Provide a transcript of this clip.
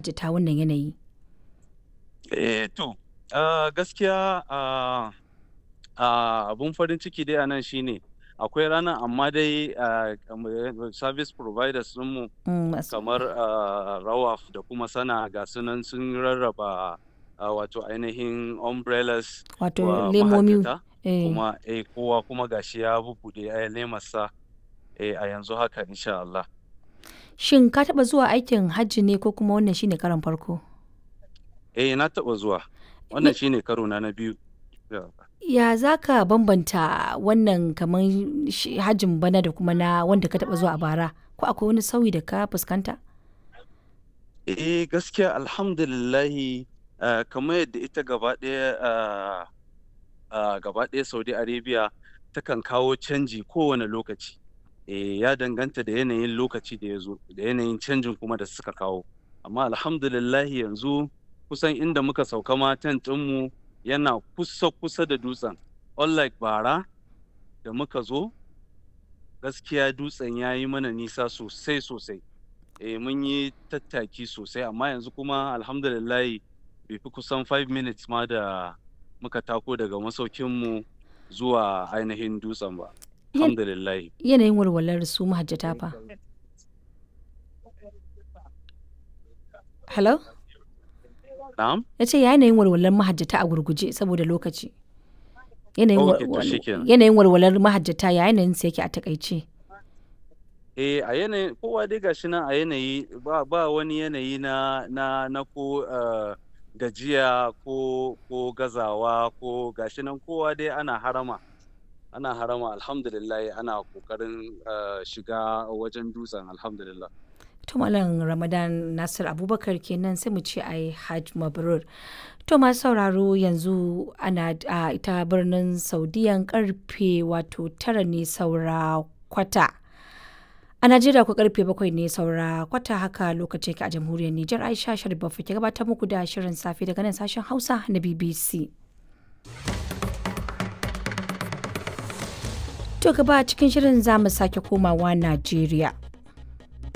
mahajjata wannan yanayi? Eh to, ah, gaskiya ah, ah, abun farin ciki dai a nan shine akwai ranar amma dai ah, kamar service providers ɗinmu Mm, masu kamar ah, Rawaf da kuma Sana ga su nan sun rarraba ah, wato ainihin umbrellas wato wa lemomi mahajjata eh, kuma eh kowa kuma gashi ya bubbuɗe eh, lemarsa eh, a yanzu haka insha Allah. Shin ka taɓa zuwa aikin hajji ne ko kuma wannan shine karon farko? Eh na taɓa zuwa. Wannan shine karo na na biyu. Ya. Ya za ka bambanta wannan kamar shi hajjin bana da kuma na wanda ka taɓa zuwa a bara? Ko akwai wani sauyi da ka fuskanta? Eh gaskiya alhamdulillahi ah, kamar yadda ita gaba ɗaya ah, ah, gaba ɗaya Saudi Arabia takan kawo canji kowane lokaci. Eh ya danganta da yanayin lokaci da ya zo da yanayin canjin kuma da suka kawo. Amma alhamdulillahi yanzu kusan inda muka sauka ma tent ɗinmu yana kusa kusa da dutsen. Unlike bara da muka zo gaskiya dutsen ya yi mana nisa sosai sosai. Eh mun yi tattaki sosai amma yanzu kuma alhamdulillahi bai fi kusan 5 minutes ma da muka tako daga masaukinmu zuwa ainihin dutsen ba. Yan- Alhamdulillahi. Yanayin walwalar su mahajjata fa. Hello? Na'am? Ya ce yanayin walwalar mahajjata a gurguje saboda lokaci. Yanayin Ok, to wal- shikenan. yanayin walwalar mahajjata ya yanayin sa yake a takaice. Eh a yanayin kowa dai gashi nan a yanayi ba ba wani yanayi na na na ko ah, gajiya ko ko gazawa ko gashi nan kowa dai ana harama. Ana harama alhamdulillah ana kokarin ah, shiga wajen dutsen alhamdulillah. To Malam Ramadan Nasir Abubakar kenan sai mu ce ai Hajj Mabrur. To masu sauraro yanzu ana a ita birnin Saudiyan karfe wato tara ne saura kwata. A Najeriya ku karfe bakwai ne saura kwata haka lokacin ke a jamhuriyar Nijar Aisha Sharif Baffa ke gabatar muku da shirin safe daga nan sashen Hausa na BBC. To gaba cikin shirin za mu sake komawa Najeriya.